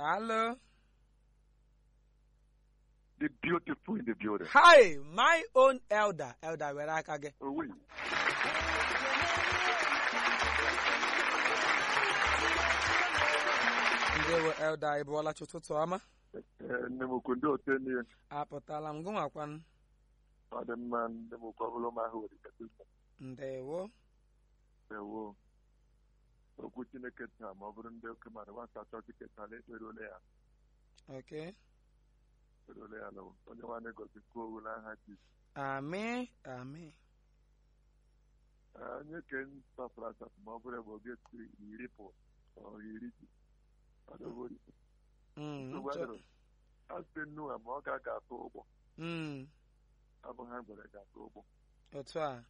Hello. The beautiful in the building. Hi, my own elder. Elder, were aka gị. Oh, wait. Ndewo elder, ị bụọla chi ụtụtụ ọma. Eh, Nne m ukwu ndị otu enyi ya. Apụtala m gụnwakwanụ. Ọ dị mma nne m ukwu ọbụla ụmụ ahụ nwere ikete ụzọ. Ndewo. Ewo. Okwu Chineke taa ma ọ bụrụ ndị oke mmadụ nwata achọ Chineke taa na ekpere ole ya Okay. ekpere ole ya lụrụ onye nwanne gozi kwuo owu n'aha Jizọs. Amen. Amen. Eh, Onye ke nsọpụrụ asatọ ma ọ bụrụ ebe oge si iri pụ ọ iri ji. Ọ dị obodo. Mm, Nsogbu nchọ- adịrọ. A sị nnu a ma ọ ga-aga atụ ụgbọ. Mm, Ọ bụ ha gwere ga-atụ ụgbọ. otu a.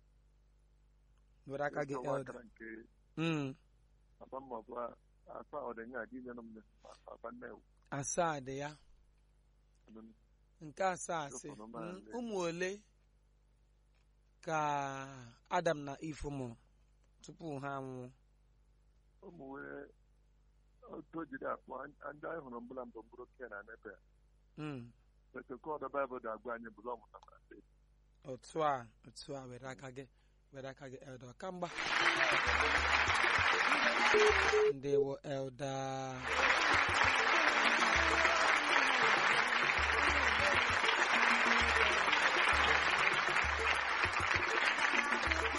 Were aka gị Ịkọwa elder. akara nke Mm, papa m ọbụ akpa ọdịnya gị nyere m papa nnewu. asaa dị ya. Nke asaa asị. Ụfọdụ Mm, maazị. ụmụ ole ka Adam na Eve mụrụ tupu ha anwụọ? ụmụ wee otu o jiri akpọ ndị anyị hụrụ mbụla mbụ mbụrụ ke na nepe Mm, petokọd baịbụl ga-agwa anyị bụrụ ọmụtara otu a otu a were aka gị were aka gị elder kamgba ndewo elder